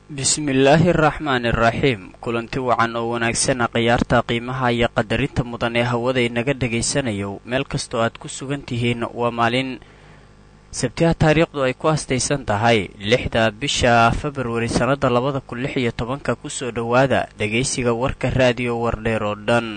bismillaahi araxmaani araxiim kulanti wacan oo wanaagsana khiyaarta qiimaha iyo qadarinta mudan ee hawada inaga dhegaysanayo meel kastoo aad ku sugan tihiin waa maalin sabtiha taariikhdu ay ku astaysan tahay lixda bisha februari sannada labada kun lix iyo tobanka kusoo dhowaada dhegaysiga warka raadiyo wardheer oo dhan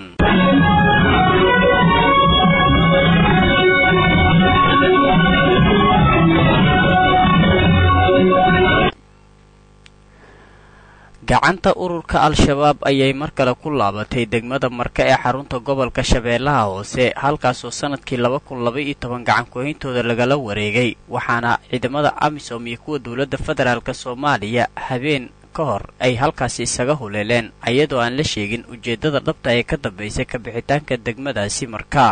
gacanta ururka al-shabaab ayay mar kale ku laabatay degmada marka ee xarunta gobolka shabeellaha hoose halkaasoo sanadkii laba kun laba iyo toban gacankuhayntooda lagala wareegay waxaana ciidamada amisom iyo kuwa dowladda federaalk soomaaliya habeen ka hor ay halkaasi isaga huleeleen iyadoo aan la sheegin ujeeddada dhabta ee ka dambaysay ka bixitaanka degmadaasi marka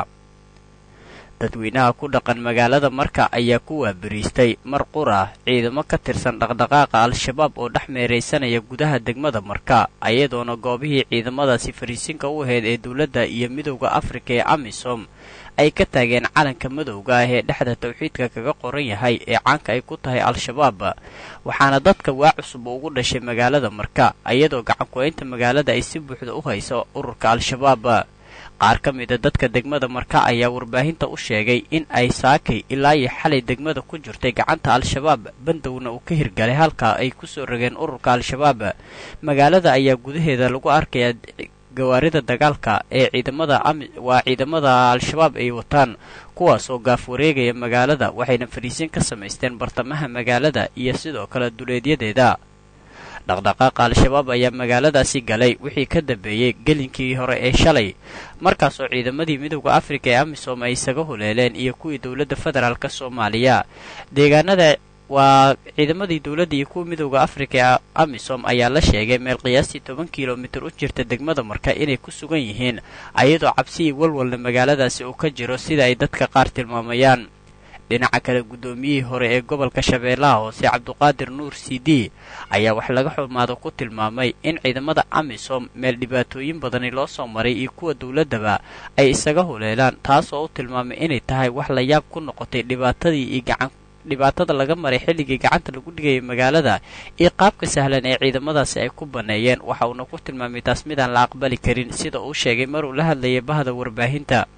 dadweynaha ku dhaqan magaalada marka ayaa ku waabariistay mar qur ah ciidamo ka tirsan dhaqdhaqaaqa al-shabaab oo dhex meeraysanaya gudaha degmada marka ayadoona goobihii ciidamadaasi fariisinka u ahayd ee dowladda iyo midowda afrika ee amisom ay ka taageen calanka madowga ah ee dhexda tawxiidka kaga qoran yahay ee caanka ay ku tahay al-shabaab waxaana dadka waa cusub ugu dhashay magaalada marka iyadoo gacanku-aynta magaalada ay si buuxda u hayso ururka al-shabaab qaar ka mida dadka degmada marka ayaa warbaahinta u sheegay in ay saakay ilaa iyo xalay degmada ku jirtay gacanta al-shabaab bandowna uu ka hirgalay halka ay ku soo rogeen ururka al-shabaab magaalada ayaa gudaheeda lagu arkayaa gawaarida dagaalka ee ciidamada waa ciidamada al-shabaab ay wataan kuwaas oo gaaf wareegaya magaalada waxayna fariisin ka samaysteen bartamaha magaalada iyo sidoo kale duleedyadeeda dhaqdhaqaaqa al-shabaab ayaa magaaladaasi galay wixii ka dambeeyey gelinkii hore ee shalay markaasoo ciidamadii midowda afrika ee amisom ay isaga huleeleen iyo kuwii dowladda federaalk soomaaliya deegaanada waa ciidamadii dowladda iyo kuwa midowda afrika ee amisom ayaa la sheegay meel qiyaastii toban kilomitir u jirta degmada marka inay ku sugan yihiin ayadoo cabsi iyo walwalna magaaladaasi uu ka jiro sida ay dadka qaar tilmaamayaan dhinaca kale guddoomiyihii hore ee gobolka shabeellaha hoose cabduqaadir nuur c d ayaa wax laga xumaado ku tilmaamay in ciidamada amisom meel dhibaatooyin badani loo soo maray iyo kuwa dowladdaba ay isaga huleelaan taas oo u tilmaamay inay tahay wax la yaab ku noqotay dhibaatadii iyo gacan dhibaatada laga maray xilligii gacanta lagu dhigayay magaalada iyo qaabka sahlan ee ciidamadaasi ay ku banneeyeen waxa uuna ku tilmaamay taas midaan la aqbali karin sida uu sheegay maruu la hadlayay bahda warbaahinta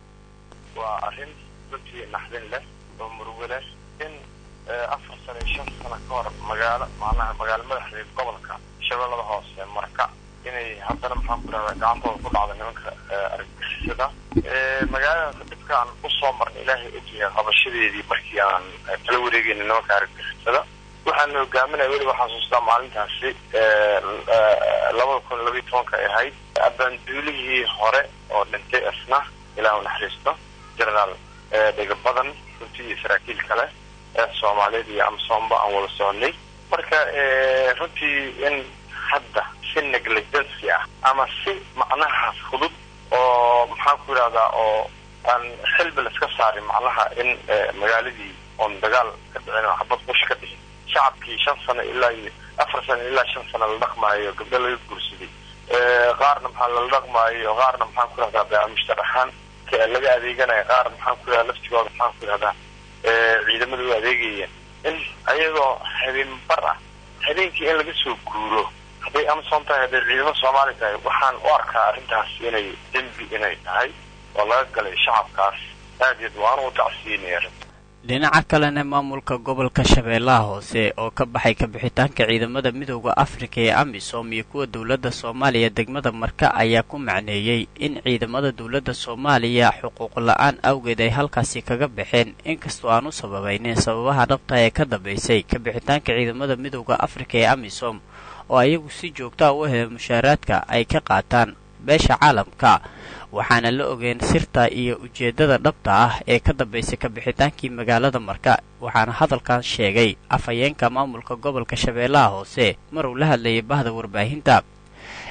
in afar sano iyo shan sano ka hor magaalo macnaha magaalo madaxdeed gobolka shabeellada hoose marka inay haddana maxaan ku dhahdaa gacantooda ku dhacda nimanka argagixisada magaaladaas dhibkaan usoo marnay ilaahay ogyahay qabashadeedii markii aan kala wareegayna nimanka argagixisada waxaana hogaaminaya weliba xasuustaa maalintaasi labada kun labayo tobanka ay ahayd abaanduulihii hore oo dhintay isna ilaahu naxariisto generaal dhega badan runtii iyo saraakiil kale ee soomaaliyeed iyo amsoomba aan wada soconay marka runtii in hadda si negligency ah ama si macnaha fudud oo maxaan ku yidhahdaa oo aan xilbi la iska saarin macnaha in magaaladii oon dagaal ka dhicin oo xabad qush ka dhicin shacabkii shan sano ilaa iyo afar sano ilaa shan sano la dhaqmaayo gabdho laga guursaday qaarna maxaa lala dhaqmaayo qaarna maxaan ku yidhahdaa baamushtar ahaan laga adeeganaya qaar maxaan ku yidhahda laftigooda maxaan ku yidhahdaa ciidamada u adeegaya in ayagoo habeen bar ah habeenkii in laga soo guuro hadday amazon tahay hadday ciidamo soomaali tahay waxaan u arkaa arrintaas inay dembi inay tahay oo laga galay shacabkaas aad waan u tacsiinaya dhinaca kalena maamulka gobolka shabeellaha hoose oo ka baxay kabixitaanka ciidamada midowda afrika ee amisom iyo kuwa dowladda soomaaliya degmada marka ayaa ku macneeyey in ciidamada dowladda soomaaliya xuquuq la-aan awgeed ay halkaasi kaga baxeen inkastoo aan u sababaynin sababaha dhabta ee ka dambaysay kabixitaanka ciidamada midowda afrika ee amisom oo ayagu si joogtaa u hela mushaaraadka ay ka qaataan beesha caalamka waxaana la ogeen sirta iyo ujeeddada dhabta ah ee ka dambaysay kabixitaankii magaalada marka waxaana hadalkan sheegay afhayeenka maamulka gobolka shabeellaha hoose maruu la hadlayay bahda warbaahinta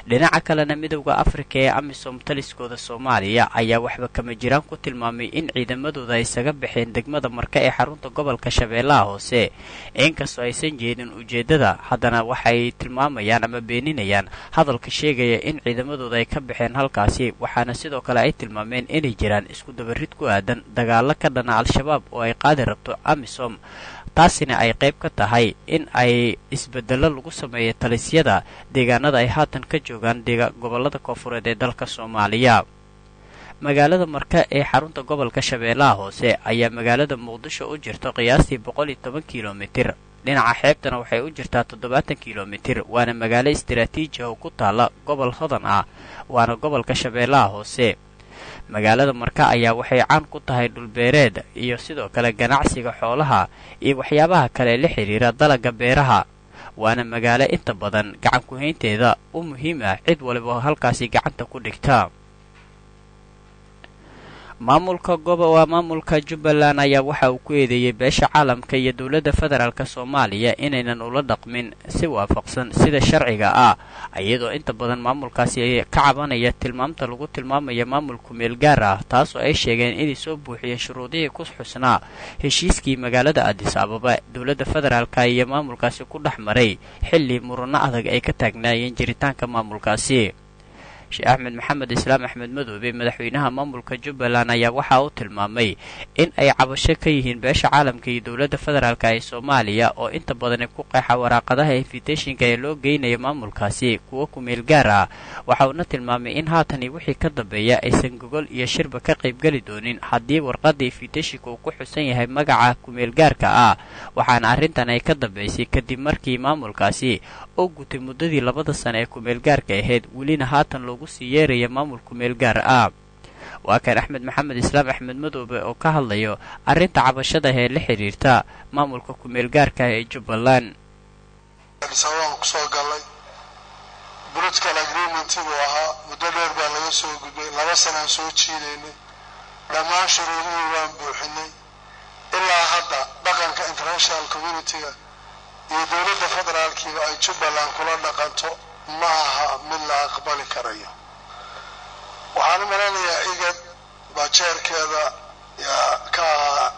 dhinaca kalena midowda afrika ee amisom taliskooda soomaaliya ayaa waxba kama jiraan ku tilmaamay in ciidamadooda ay isaga baxeen degmada marka ee xarunta gobolka shabeellaha hoose inkastoo aysan jeedin ujeeddada haddana waxay tilmaamayaan ama beeninayaan hadalka sheegaya in ciidamadooda ay ka baxeen halkaasi waxaana sidoo kale ay tilmaameen inay jiraan isku dabarid ku aadan dagaalo ka dhana al-shabaab oo ay qaadi rabto amisom taasina ay qayb ka tahay in ay isbeddello lagu sameeyo talisyada deegaanada ay haatan ka joogaan gobollada koofureed ee dalka soomaaliya magaalada marka ee xarunta gobolka shabeellaha hoose ayaa magaalada muqdisho u jirta qiyaastii boqol iyo toban kilomitir dhinaca xeebtana waxay u jirtaa toddobaatan kilomitir waana magaalo istaraatiiji oo ku taalla gobol hodan ah waana gobolka shabeellaha hoose magaalada marka ayaa waxay caan ku tahay dhulbeereed iyo sidoo kale ganacsiga xoolaha iyo waxyaabaha kale la xidhiira dalagga beeraha waana magaalo inta badan gacan ku-haynteeda u muhiim ah cid waliba halkaasi gacanta ku dhigta maamulka gobo waa maamulka jubbaland ayaa waxa uu ku eedeeyey beesha caalamka iyo dowladda federaalk soomaaliya inaynan ula dhaqmin si waafaqsan sida sharciga ah iyadoo inta badan maamulkaasi ka cabanaya tilmaamta lagu tilmaamaya maamul kumeel gaar ah taasoo ay sheegeen inay soo buuxiyeen shuruudihii ku xusnaa heshiiskii magaalada adis ababa dowladda federaalka iyo maamulkaasi ku dhex maray xilli murano adag ay ka taagnaayeen jiritaanka maamulkaasi sheekh axmed maxamed islaam axmed madoobe madaxweynaha maamulka jubbaland ayaa waxa uu tilmaamay in ay cabasho ka yihiin beesha caalamka iyo dowladda federaalk ee soomaaliya oo inta badan ku qeexa waraaqadaha invitationka ee loo geynayo maamulkaasi kuwo kumeel gaar ah waxa uuna tilmaamay in haatani wixii ka dambeeya aysan gogol iyo shirba ka qaybgeli doonin haddii warqadda invitationka uu ku xusan yahay magaca kumeel gaarka ah waxaana arrintan ay ka dambaysay kadib markii maamulkaasi oo gutay muddadii labada sano ee kumeel gaarka ahayd welina haatan loogu sii yeeraya maamul kumeel gaar ah waa kan axmed maxamed islaam axmed madoobe oo ka hadlayo arrinta cabashada ee la xidhiirta maamulka kumeel gaarka ee jubbaland waan kusoo galay political agreement buu ahaa muddo dheer baa laga soo gudbay laba sanaan soo jiidaynay dhammaan shuruudihii waan buuxinay ilaa hadda dhaqanka international communitiga iyo dowladda federaalkiiba ay jubbaland kula dhaqanto ma aha mid la aqbali karayo waxaan u maleynayaa igad baa jeerkeeda yaa ka ahaa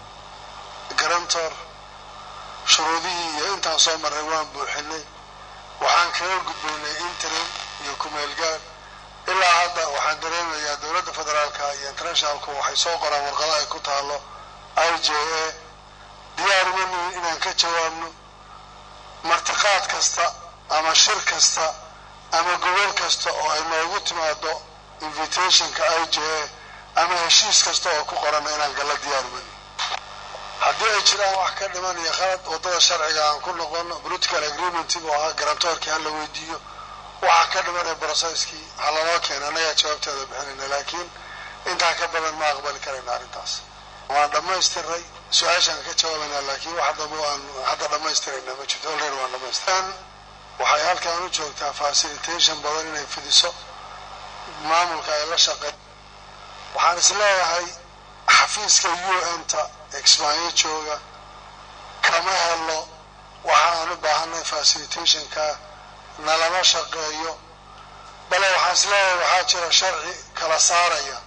garantor shuruudihii iyo intaan soo marray waan buuxinay waxaan kaga gudbaynay interim iyo kumeelgaar ilaa hadda waxaan dareemayaa dowladda federaalka iyo internationalku waxay soo qoraan warqado ay ku taalo i j a diyaaruma nihin inaan ka jawaabno martiqaad kasta ama shir kasta ama gobol kasta oo ay noogu timaado invitationka i j a ama heshiis kasta oo ku qorana inaan galla diyaarumani haddii ay jiraan wax ka dhiman iyo khalad waddada sharciga aan ku noqono political agreement buu ahaa garantoorkii hala weydiiyo waxa ka dhiman ee brocesskii ha lanoo keena annagaa jawaabteeda bixinayna laakiin intaa ka badan ma aqbali karayna arrintaas waan dhammaystiray su-aashaan ka jawaabaynaa laakiin wax dambe aan hadda dhammaystirayna ma jirto olreer waan dhamaystiran waxay halkan u joogtaa facilitation badan inay fidiso maamulka ay la shaqey waxaan is leeyahay xafiiska u n ta exmayo jooga kama helo waxa aan u baahanay facilitationka nalama shaqeeyo bale waxaan is leeyahay waxaa jira sharci kala saaraya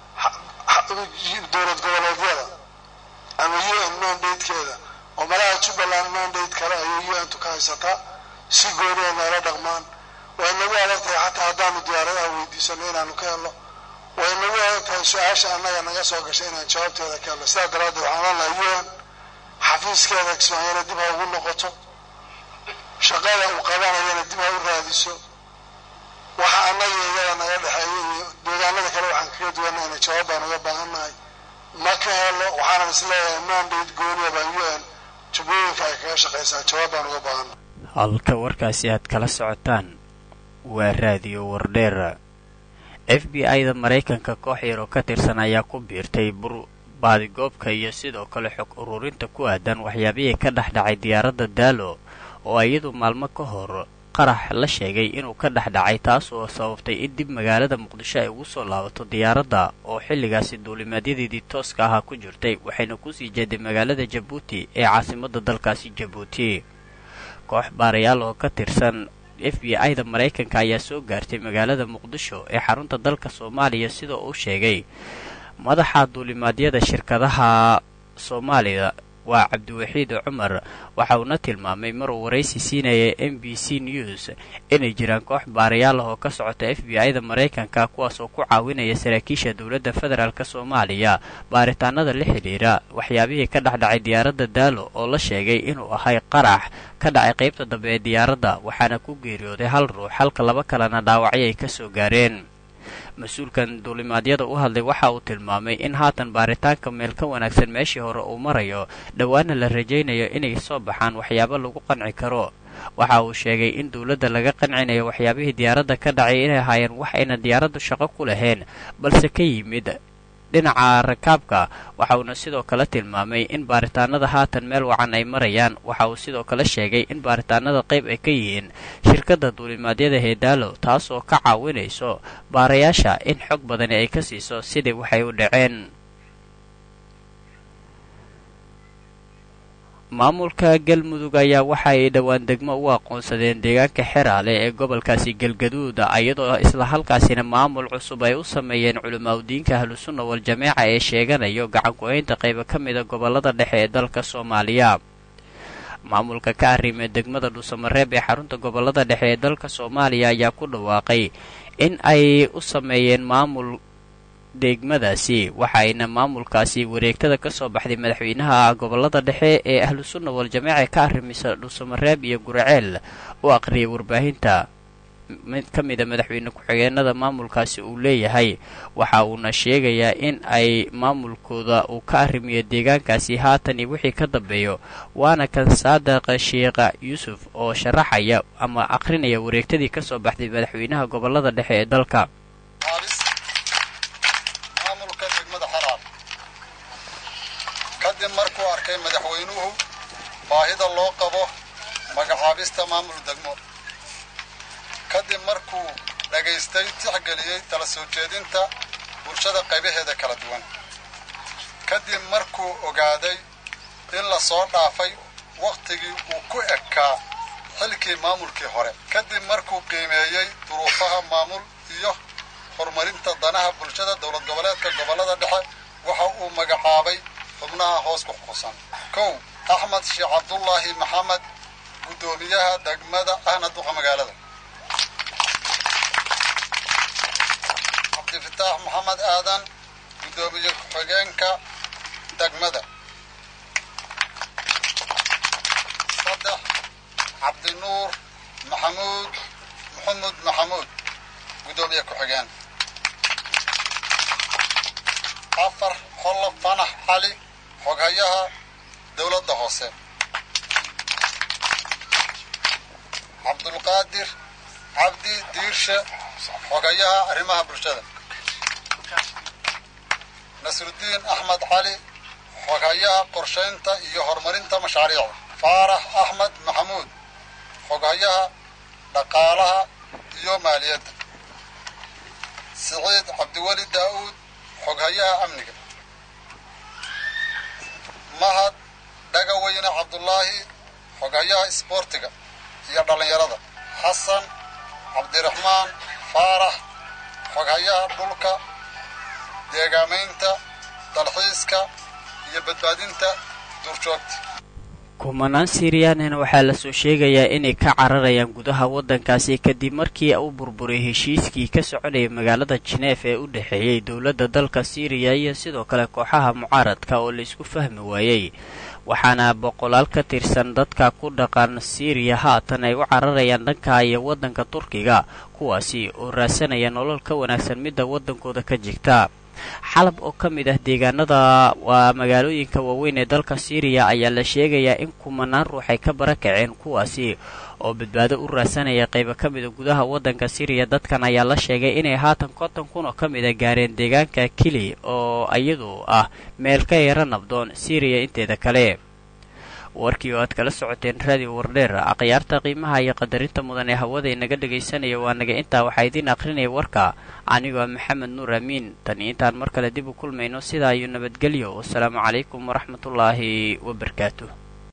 dowlad goboleedyada ama u n mandatekeeda oo malaha jubbaland mandate kale ayay u n tu ka haysataa si gooni ay noola dhaqmaan way nagu adag tahay xataa haddaanu diyaaradaha weydiisano inaanu ka helno way nagu adag tahay su-aasha annaga naga soo gashay inaan jawaabteeda ka helno sidaa daraaddeed waxaan leenahay u n xafiiskeeda kismaayana dib ha ugu noqoto shaqada uu qabanayana dib ha u raadiso waxa annaga iyada naga dhexeeya iyo deegaanada kale waxaan kaga duwanayna jawaab baan uga baahannahay ma ka helo waxaanan is leeyahay mandate gooniya baan u n jubbooyinka ay kaga shaqaysaa jawaab baan uga baahannahay halka warkaasi aad kala socotaan waa raadiyo wardheer f b i da maraykanka koox yar oo ka tirsan ayaa ku biirtay bur baadigoobka iyo sidoo kale xog ururinta ku aadan waxyaabihii ka dhex dhacay diyaaradda daalo oo iyadu maalmo ka hor qarax la sheegay inuu ka dhex dhacay taas oo sababtay in dib magaalada muqdisho ay ugu soo laabato diyaaradda oo xilligaasi duulimaadyadii tooska ahaa ku jirtay waxayna kusii jeeday magaalada jabuuti ee caasimadda dalkaasi jabuuti koox baarayaal oo ka tirsan f b i da maraykanka ayaa soo gaartay magaalada muqdisho ee xarunta dalka soomaaliya sidoo uu sheegay madaxa duulimaadyada shirkadaha soomaaliya waa cabdiwaxiid cumar waxa uuna tilmaamay maruu waraysi siinaya m b c news inay jiraan koox baarayaal ah oo ka socota f b i da maraykanka kuwaas oo ku caawinaya saraakiisha dowladda federaalk soomaaliya baaritaanada la xidhiira waxyaabihii ka dhexdhacay diyaaradda daalo oo la sheegay inuu ahay qarax ka dhacay qaybta dambe ee diyaaradda waxaana ku geeriyooday hal ruux halka laba kalena dhaawacyo ay ka soo gaareen mas-uulkan duulimaadyada u hadlay waxa uu tilmaamay in haatan baaritaanka meel ka wanaagsan meeshii hore uu marayo dhowaana la rajaynayo inay soo baxaan waxyaabo lagu qanci karo waxa uu sheegay in dowladda laga qancinayo waxyaabihii diyaaradda ka dhacay inay ahaayeen wax ayna diyaaraddu shaqo ku lahayn balse ka yimid dhinaca rakaabka waxa uuna sidoo kale tilmaamay in baaritaanada haatan meel wacan ay marayaan waxa uu sidoo kale sheegay in baaritaanada qayb ay ka yihiin shirkadda duulimaadyada heedaalo taas oo ka caawinayso baarayaasha in xog badani ay ka siiso sidii waxay u dhaceen maamulka galmudug ayaa waxa ay dhowaan degmo u aqoonsadeen deegaanka xeraale ee gobolkaasi galgaduud iyadoo isla halkaasina maamul cusub ay u sameeyeen culimaadudiinka ahlusunna wal-jameeca ee sheeganayo gacanku-haynta qaybo ka mida gobolada dhexe ee dalka soomaaliya maamulka ka arrimee degmada dhuusamareeb ee xarunta gobolada dhexe ee dalka soomaaliya ayaa ku dhawaaqay in ay u sameeyeen maamul degmadaasi waxa ayna maamulkaasi wareegtada ka soo baxday madaxweynaha gobolada dhexe ee ahlusunna wal-jameeca ee ka arrimisa dhuusamareeb iyo guraceel u aqriyay warbaahinta mid ka mida madaxweyne ku-xigeenada maamulkaasi uu leeyahay waxa uuna sheegayaa in ay maamulkooda uu ka arrimiyo deegaankaasi haatan iyo wixii ka dambeeyo waana kan saadaqa sheekha yuusuf oo sharaxaya ama aqrinaya wareegtadii ka soo baxday madaxweynaha gobolada dhexe ee dalka kadib markuu arkay madaxweynuhu baahida loo qabo magacaabista maamul degmo kadib markuu dhagaystay tixgeliyey tala soo jeedinta bulshada qaybaheeda kala duwan kadib markuu ogaaday in la soo dhaafay wakhtigii uu ku ekaa xilkii maamulkii hore kadib markuu qiimeeyey duruufaha maamul iyo horumarinta danaha bulshada dowlad goboleedka gobollada dhexe waxa uu magacaabay xubnaha hoos ku xukusan kow axmed sheekh cabdullaahi maxamed guddoomiyaha degmada ahna duqa magaalada cabdifitaax maxamed aadan guddoomiye ku-xigeenka degmada saddex cabdinuur maxamuud maxamud maxamuud guddoomiye ku-xigeen afar xollo fanax cali xoghayaha dowladda hoose cabdulqaadir cabdi diirshe xogayaha arrimaha bulshada nasrudiin axmed cali xoghayaha qorshaynta iyo horumarinta mashaariicda faarax axmed maxamuud xoghayaha dhaqaalaha iyo maaliyadda siciid cabdiweli daa'uud xoghayaha amniga mahad dhagaweyne cabdullaahi xoghayaha isboortiga iyo dhallinyarada xasan cabdiraxmaan faarax xoghayaha dhulka deegaamaynta dalxiiska iyo badbaadinta duurjoogta kumanaan siiriyaanina waxaa lasoo sheegayaa inay ka cararayaan gudaha waddankaasi kadib markii uu burburay heshiiskii ka soconayay magaalada jineef ee u dhexeeyey dowladda dalka siiriya iyo sidoo kale kooxaha mucaaradka oo laisku fahmi waayey waxaana boqolaal ka tirsan dadka ku dhaqan siiriya haatan ay u cararayaan dhanka iyo waddanka turkiga kuwaasi oo raasanaya nolol ka wanaagsan midda waddankooda ka jirta xalab oo ka mid ah deegaanada waa magaalooyinka waaweyn ee dalka siiriya ayaa la sheegayaa in kumanaan ruux ay ka barakaceen kuwaasi oo badbaado u raasanaya qaybo ka mida gudaha waddanka siiriya dadkan ayaa la sheegay inay haatan konton kun oo ka mida gaareen deegaanka kili oo iyadu ah meel ka yara nabdoon siiriya inteeda kale warkii oo aad kala socoteen raadiyo wardheer akhyaarta qiimaha iyo qadarinta mudan ee hawada inaga dhegaysanaya waa naga intaa waxaa idiin akhrinaya warka anigoo maxamed nuur amiin tan iyo intaan mar kale dib u kulmayno sidaa iyo nabadgelyo wasalaamu calaykum waraxmatullaahi wabarakaatuh